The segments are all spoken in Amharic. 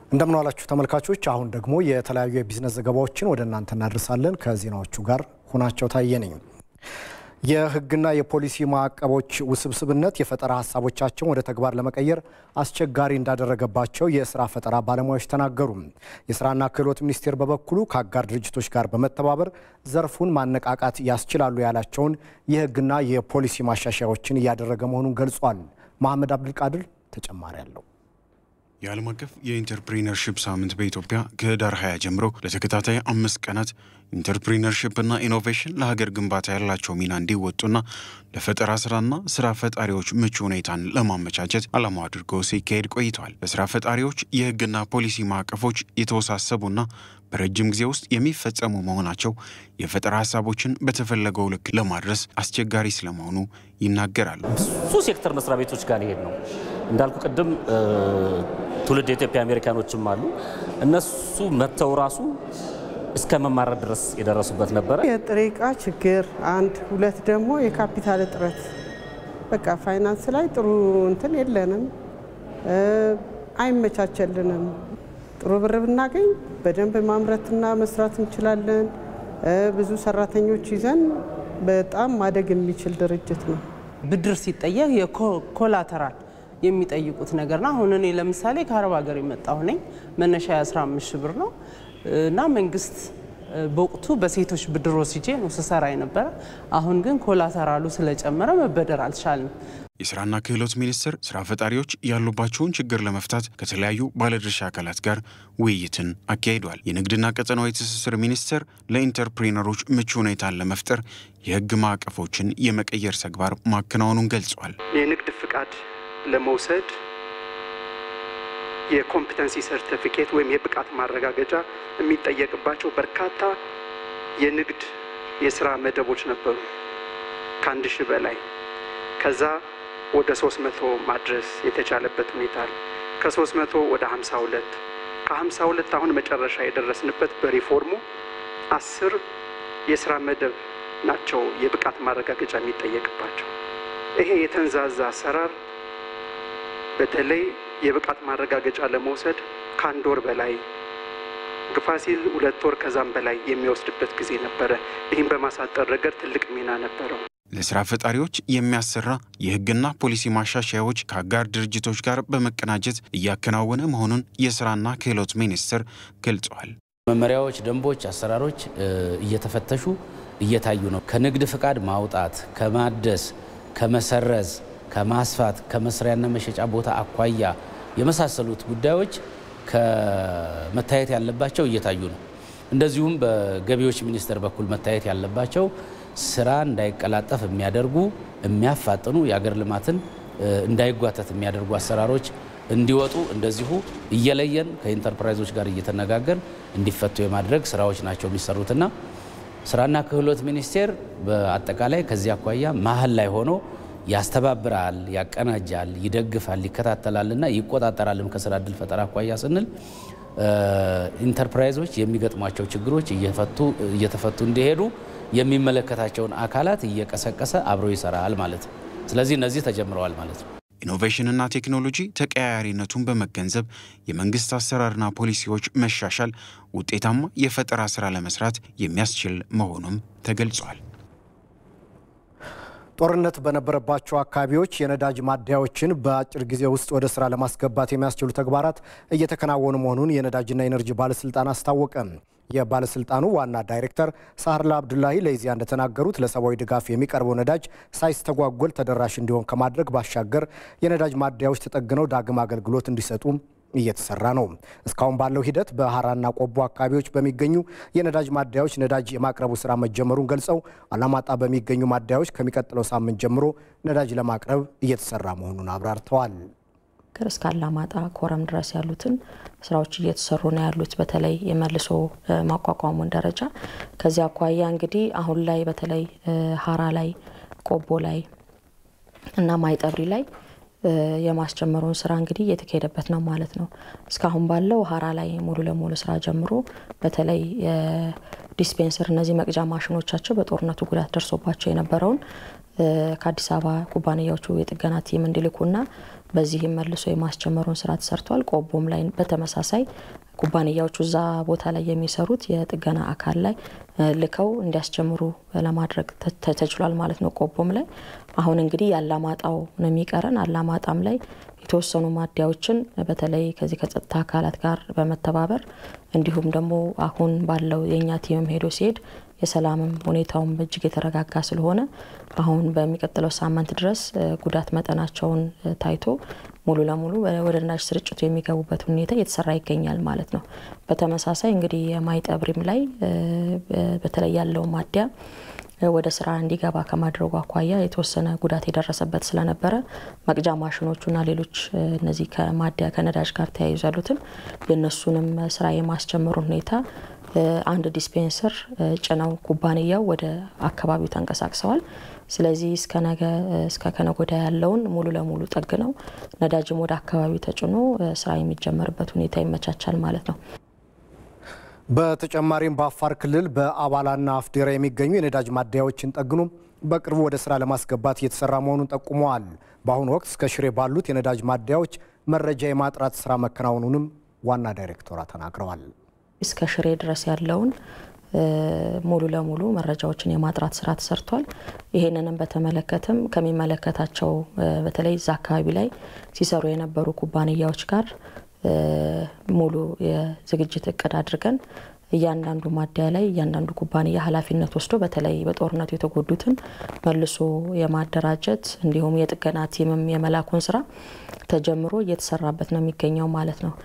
እንደምን ዋላችሁ ተመልካቾች። አሁን ደግሞ የተለያዩ የቢዝነስ ዘገባዎችን ወደ እናንተ እናደርሳለን። ከዜናዎቹ ጋር ሁናቸው ታየ ነኝ። የሕግና የፖሊሲ ማዕቀቦች ውስብስብነት የፈጠራ ሀሳቦቻቸውን ወደ ተግባር ለመቀየር አስቸጋሪ እንዳደረገባቸው የስራ ፈጠራ ባለሙያዎች ተናገሩ። የስራና ክህሎት ሚኒስቴር በበኩሉ ከአጋር ድርጅቶች ጋር በመተባበር ዘርፉን ማነቃቃት ያስችላሉ ያላቸውን የሕግና የፖሊሲ ማሻሻያዎችን እያደረገ መሆኑን ገልጿል። መሐመድ አብዱልቃድር ተጨማሪ አለው። የዓለም አቀፍ የኢንተርፕሪነርሽፕ ሳምንት በኢትዮጵያ ከህዳር 20 ጀምሮ ለተከታታይ አምስት ቀናት ኢንተርፕሪነርሽፕና ኢኖቬሽን ለሀገር ግንባታ ያላቸው ሚና እንዲወጡና ለፈጠራ ስራና ስራ ፈጣሪዎች ምቹ ሁኔታን ለማመቻቸት ዓላማው አድርጎ ሲካሄድ ቆይተዋል። ለስራ ፈጣሪዎች የህግና ፖሊሲ ማዕቀፎች የተወሳሰቡና በረጅም ጊዜ ውስጥ የሚፈጸሙ መሆናቸው የፈጠራ ሀሳቦችን በተፈለገው ልክ ለማድረስ አስቸጋሪ ስለመሆኑ ይናገራሉ። ብዙ ሴክተር መስሪያ ቤቶች ጋር ሊሄድ ነው እንዳልኩ ቅድም ትውልድ የኢትዮጵያ አሜሪካኖችም አሉ። እነሱ መጥተው ራሱ እስከ መማረር ድረስ የደረሱበት ነበረ። የጥሬ ዕቃ ችግር አንድ፣ ሁለት ደግሞ የካፒታል እጥረት። በቃ ፋይናንስ ላይ ጥሩ እንትን የለንም፣ አይመቻቸልንም። ጥሩ ብር ብናገኝ በደንብ ማምረትና መስራት እንችላለን። ብዙ ሰራተኞች ይዘን በጣም ማደግ የሚችል ድርጅት ነው። ብድር ሲጠየቅ የኮላተራል የሚጠይቁት ነገር ነው። አሁን እኔ ለምሳሌ ከአረብ ሀገር የመጣሁ ነኝ። መነሻ የ15 ሺህ ብር ነው እና መንግስት በወቅቱ በሴቶች ብድር ወስጄ ነው ስሰራ የነበረ። አሁን ግን ኮላተራሉ ስለጨመረ መበደር አልቻልንም። የስራና ክህሎት ሚኒስቴር ስራ ፈጣሪዎች ያሉባቸውን ችግር ለመፍታት ከተለያዩ ባለድርሻ አካላት ጋር ውይይትን አካሂዷል። የንግድና ቀጠናዊ ትስስር ሚኒስቴር ለኢንተርፕሪነሮች ምቹ ሁኔታን ለመፍጠር የህግ ማዕቀፎችን የመቀየር ተግባር ማከናወኑን ገልጿል። የንግድ ፍቃድ ለመውሰድ የኮምፒተንሲ ሰርቲፊኬት ወይም የብቃት ማረጋገጫ የሚጠየቅባቸው በርካታ የንግድ የስራ መደቦች ነበሩ። ከአንድ ሺህ በላይ ከዛ ወደ ሶስት መቶ ማድረስ የተቻለበት ሁኔታ አለ። ከሶስት መቶ ወደ ሀምሳ ሁለት ከሀምሳ ሁለት አሁን መጨረሻ የደረስንበት በሪፎርሙ አስር የስራ መደብ ናቸው የብቃት ማረጋገጫ የሚጠየቅባቸው። ይሄ የተንዛዛ አሰራር በተለይ የብቃት ማረጋገጫ ለመውሰድ ከአንድ ወር በላይ ግፋ ሲል ሁለት ወር ከዛም በላይ የሚወስድበት ጊዜ ነበረ። ይህም በማሳጠር ረገድ ትልቅ ሚና ነበረው። ለስራ ፈጣሪዎች የሚያሰራ የህግና ፖሊሲ ማሻሻያዎች ከአጋር ድርጅቶች ጋር በመቀናጀት እያከናወነ መሆኑን የስራና ክህሎት ሚኒስቴር ገልጸዋል። መመሪያዎች፣ ደንቦች፣ አሰራሮች እየተፈተሹ እየታዩ ነው። ከንግድ ፍቃድ ማውጣት፣ ከማደስ፣ ከመሰረዝ ከማስፋት ከመስሪያና መሸጫ ቦታ አኳያ የመሳሰሉት ጉዳዮች ከመታየት ያለባቸው እየታዩ ነው። እንደዚሁም በገቢዎች ሚኒስቴር በኩል መታየት ያለባቸው ስራ እንዳይቀላጠፍ የሚያደርጉ የሚያፋጥኑ የአገር ልማትን እንዳይጓተት የሚያደርጉ አሰራሮች እንዲወጡ እንደዚሁ እየለየን ከኢንተርፕራይዞች ጋር እየተነጋገር እንዲፈቱ የማድረግ ስራዎች ናቸው የሚሰሩትና ስራና ክህሎት ሚኒስቴር በአጠቃላይ ከዚህ አኳያ መሀል ላይ ሆኖ ያስተባብራል፣ ያቀናጃል፣ ይደግፋል፣ ይከታተላልና ይቆጣጠራልም። ከስራ እድል ፈጠራ አኳያ ስንል ኢንተርፕራይዞች የሚገጥሟቸው ችግሮች እየተፈቱ እንዲሄዱ የሚመለከታቸውን አካላት እየቀሰቀሰ አብሮ ይሰራል ማለት ነው። ስለዚህ እነዚህ ተጀምረዋል ማለት ነው። ኢኖቬሽንና ቴክኖሎጂ ተቀያያሪነቱን በመገንዘብ የመንግስት አሰራርና ፖሊሲዎች መሻሻል ውጤታማ የፈጠራ ስራ ለመስራት የሚያስችል መሆኑም ተገልጿል። ጦርነት በነበረባቸው አካባቢዎች የነዳጅ ማደያዎችን በአጭር ጊዜ ውስጥ ወደ ስራ ለማስገባት የሚያስችሉ ተግባራት እየተከናወኑ መሆኑን የነዳጅና ኤነርጂ ባለስልጣን አስታወቀ። የባለስልጣኑ ዋና ዳይሬክተር ሳህርላ አብዱላሂ ለኢዜአ እንደተናገሩት ለሰብአዊ ድጋፍ የሚቀርበው ነዳጅ ሳይስተጓጎል ተደራሽ እንዲሆን ከማድረግ ባሻገር የነዳጅ ማደያዎች ተጠግነው ዳግም አገልግሎት እንዲሰጡ እየተሰራ ነው። እስካሁን ባለው ሂደት በሀራና ቆቦ አካባቢዎች በሚገኙ የነዳጅ ማደያዎች ነዳጅ የማቅረቡ ስራ መጀመሩን ገልጸው አላማጣ በሚገኙ ማደያዎች ከሚቀጥለው ሳምንት ጀምሮ ነዳጅ ለማቅረብ እየተሰራ መሆኑን አብራርተዋል። እስከ አላማጣ ኮረም ድረስ ያሉትን ስራዎች እየተሰሩ ነው ያሉት፣ በተለይ የመልሶ ማቋቋሙን ደረጃ። ከዚህ አኳያ እንግዲህ አሁን ላይ በተለይ ሀራ ላይ፣ ቆቦ ላይ እና ማይጠብሪ ላይ የማስጀመሩን ስራ እንግዲህ እየተካሄደበት ነው ማለት ነው። እስካሁን ባለው ሀራ ላይ ሙሉ ለሙሉ ስራ ጀምሮ በተለይ ዲስፔንሰር እነዚህ መቅጃ ማሽኖቻቸው በጦርነቱ ጉዳት ደርሶባቸው የነበረውን ከአዲስ አበባ ኩባንያዎቹ የጥገና ቲም እንዲልኩና በዚህም መልሶ የማስጀመሩን ስራ ተሰርቷል። ቆቦም ላይ በተመሳሳይ ኩባንያዎቹ እዛ ቦታ ላይ የሚሰሩት የጥገና አካል ላይ ልከው እንዲያስጀምሩ ለማድረግ ተችሏል ማለት ነው። ቆቦም ላይ አሁን እንግዲህ የአላማጣው ነው የሚቀረን። አላማጣም ላይ የተወሰኑ ማደያዎችን በተለይ ከዚህ ከጸጥታ አካላት ጋር በመተባበር እንዲሁም ደግሞ አሁን ባለው የእኛ ቲምም ሄዶ ሲሄድ የሰላምም ሁኔታውም እጅግ የተረጋጋ ስለሆነ አሁን በሚቀጥለው ሳምንት ድረስ ጉዳት መጠናቸውን ታይቶ ሙሉ ለሙሉ ወደ ነዳጅ ስርጭቱ የሚገቡበት ሁኔታ እየተሰራ ይገኛል ማለት ነው። በተመሳሳይ እንግዲህ የማይጠብሪም ላይ በተለይ ያለው ማደያ ወደ ስራ እንዲገባ ከማድረጉ አኳያ የተወሰነ ጉዳት የደረሰበት ስለነበረ መቅጃ ማሽኖቹና ሌሎች እነዚህ ከማደያ ከነዳጅ ጋር ተያይዞ ያሉትን የእነሱንም ስራ የማስጀመሩን ሁኔታ አንድ ዲስፔንሰር ጭነው ኩባንያው ወደ አካባቢው ተንቀሳቅሰዋል። ስለዚህ እስከ ነገ እስከ ከነጎዳ ያለውን ሙሉ ለሙሉ ጠግነው ነዳጅም ወደ አካባቢው ተጭኖ ስራ የሚጀመርበት ሁኔታ ይመቻቻል ማለት ነው። በተጨማሪም በአፋር ክልል በአባላና አፍዴራ የሚገኙ የነዳጅ ማደያዎችን ጠግኖ በቅርቡ ወደ ስራ ለማስገባት እየተሰራ መሆኑን ጠቁመዋል። በአሁኑ ወቅት እስከ ሽሬ ባሉት የነዳጅ ማደያዎች መረጃ የማጥራት ስራ መከናወኑንም ዋና ዳይሬክተሯ ተናግረዋል። እስከ ሽሬ ድረስ ያለውን ሙሉ ለሙሉ መረጃዎችን የማጥራት ስራ ተሰርቷል። ይህንንም በተመለከተም ከሚመለከታቸው በተለይ እዛ አካባቢ ላይ ሲሰሩ የነበሩ ኩባንያዎች ጋር ሙሉ የዝግጅት እቅድ አድርገን እያንዳንዱ ማደያ ላይ እያንዳንዱ ኩባንያ ኃላፊነት ወስዶ በተለይ በጦርነቱ የተጎዱትን መልሶ የማደራጀት እንዲሁም የጥገና ቲምም የመላኩን ስራ ተጀምሮ እየተሰራበት ነው የሚገኘው ማለት ነው።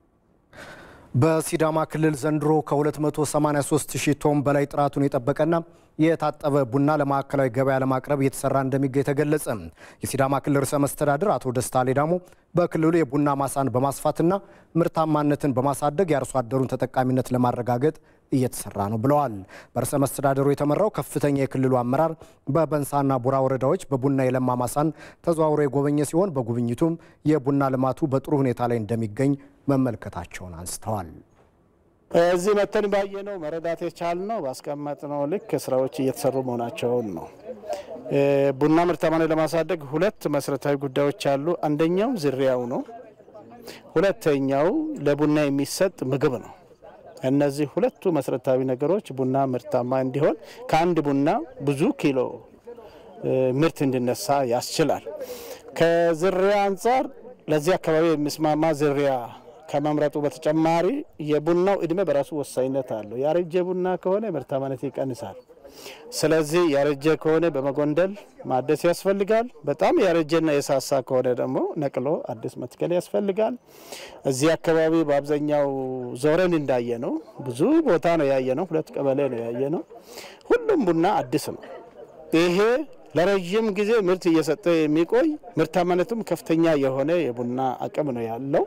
በሲዳማ ክልል ዘንድሮ ከ283 ሺህ ቶን በላይ ጥራቱን የጠበቀና የታጠበ ቡና ለማዕከላዊ ገበያ ለማቅረብ እየተሰራ እንደሚገኝ ተገለጸ። የሲዳማ ክልል ርዕሰ መስተዳድር አቶ ደስታ ሌዳሞ በክልሉ የቡና ማሳን በማስፋትና ምርታማነትን በማሳደግ የአርሶ አደሩን ተጠቃሚነት ለማረጋገጥ እየተሰራ ነው ብለዋል። በርዕሰ መስተዳደሩ የተመራው ከፍተኛ የክልሉ አመራር በበንሳና ቡራ ወረዳዎች በቡና የለማ ማሳን ተዘዋውሮ የጎበኘ ሲሆን በጉብኝቱም የቡና ልማቱ በጥሩ ሁኔታ ላይ እንደሚገኝ መመልከታቸውን አንስተዋል። እዚህ መተን ባየነው መረዳት የቻልነው ባስቀመጥነው ልክ ስራዎች እየተሰሩ መሆናቸውን ነው። ቡና ምርታማነት ለማሳደግ ሁለት መሰረታዊ ጉዳዮች አሉ። አንደኛው ዝርያው ነው። ሁለተኛው ለቡና የሚሰጥ ምግብ ነው። እነዚህ ሁለቱ መሰረታዊ ነገሮች ቡና ምርታማ እንዲሆን ከአንድ ቡና ብዙ ኪሎ ምርት እንዲነሳ ያስችላል። ከዝርያ አንጻር ለዚህ አካባቢ የሚስማማ ዝርያ ከመምረጡ በተጨማሪ የቡናው እድሜ በራሱ ወሳኝነት አለው። ያረጀ ቡና ከሆነ ምርታማነት ይቀንሳል። ስለዚህ ያረጀ ከሆነ በመጎንደል ማደስ ያስፈልጋል። በጣም ያረጀና የሳሳ ከሆነ ደግሞ ነቅሎ አዲስ መትከል ያስፈልጋል። እዚህ አካባቢ በአብዛኛው ዞረን እንዳየ ነው፣ ብዙ ቦታ ነው ያየ ነው፣ ሁለት ቀበሌ ነው ያየ ነው። ሁሉም ቡና አዲስ ነው። ይሄ ለረዥም ጊዜ ምርት እየሰጠ የሚቆይ ምርታማነቱም ከፍተኛ የሆነ የቡና አቅም ነው ያለው።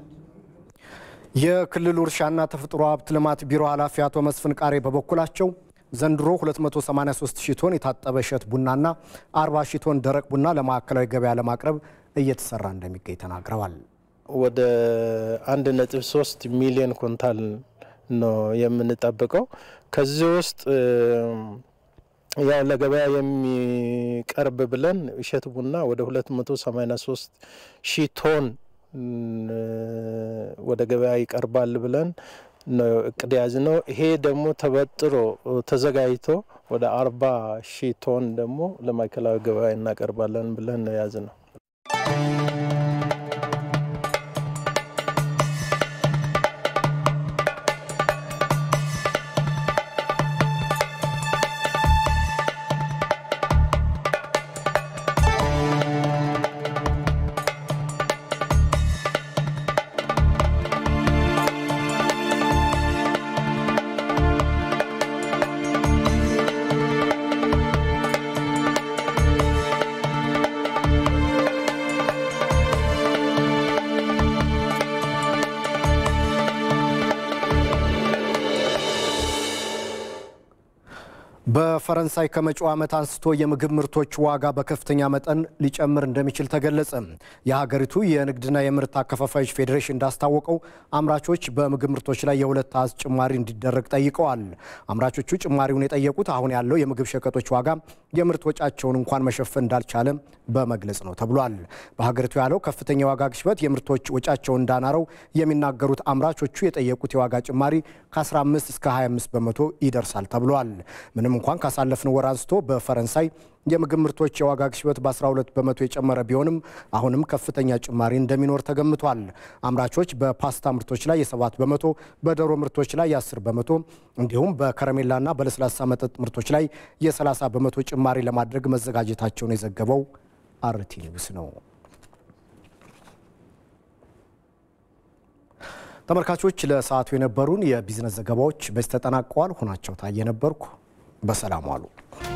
የክልሉ እርሻና ተፈጥሮ ሀብት ልማት ቢሮ ኃላፊ አቶ መስፍን ቃሬ በበኩላቸው ዘንድሮ 283 ሺህ ቶን የታጠበ እሸት ቡናና 40 ሺህ ቶን ደረቅ ቡና ለማዕከላዊ ገበያ ለማቅረብ እየተሰራ እንደሚገኝ ተናግረዋል። ወደ 1.3 ሚሊዮን ኩንታል ነው የምንጠብቀው። ከዚህ ውስጥ ያው ለገበያ የሚቀርብ ብለን እሸት ቡና ወደ 283 ሺህ ቶን ወደ ገበያ ይቀርባል ብለን ነው እቅድ ያዝ ነው። ይሄ ደግሞ ተበጥሮ ተዘጋጅቶ ወደ አርባ ሺህ ቶን ደግሞ ለማዕከላዊ ገበያ እናቀርባለን ብለን ነው ያዝ ነው። በፈረንሳይ ከመጪው ዓመት አንስቶ የምግብ ምርቶች ዋጋ በከፍተኛ መጠን ሊጨምር እንደሚችል ተገለጸ። የሀገሪቱ የንግድና የምርት አከፋፋዮች ፌዴሬሽን እንዳስታወቀው አምራቾች በምግብ ምርቶች ላይ የሁለት አሃዝ ጭማሪ እንዲደረግ ጠይቀዋል። አምራቾቹ ጭማሪውን የጠየቁት አሁን ያለው የምግብ ሸቀጦች ዋጋ የምርት ወጫቸውን እንኳን መሸፈን እንዳልቻለ በመግለጽ ነው ተብሏል። በሀገሪቱ ያለው ከፍተኛ የዋጋ ግሽበት የምርቶች ወጫቸውን እንዳናረው የሚናገሩት አምራቾቹ የጠየቁት የዋጋ ጭማሪ ከ15 እስከ 25 በመቶ ይደርሳል ተብሏል። ምንም እንኳን ካሳለፍነው ወር አንስቶ በፈረንሳይ የምግብ ምርቶች የዋጋ ግሽበት በ12 በመቶ የጨመረ ቢሆንም አሁንም ከፍተኛ ጭማሪ እንደሚኖር ተገምቷል። አምራቾች በፓስታ ምርቶች ላይ የ7 በመቶ፣ በዶሮ ምርቶች ላይ የ10 በመቶ እንዲሁም በከረሜላና በለስላሳ መጠጥ ምርቶች ላይ የ30 በመቶ ጭማሪ ለማድረግ መዘጋጀታቸውን የዘገበው አርቲ ኒውስ ነው። ተመልካቾች ለሰዓቱ የነበሩን የቢዝነስ ዘገባዎች በዚህ ተጠናቀዋል። ሆናቸው ታየ ነበርኩ። በሰላም ዋሉ።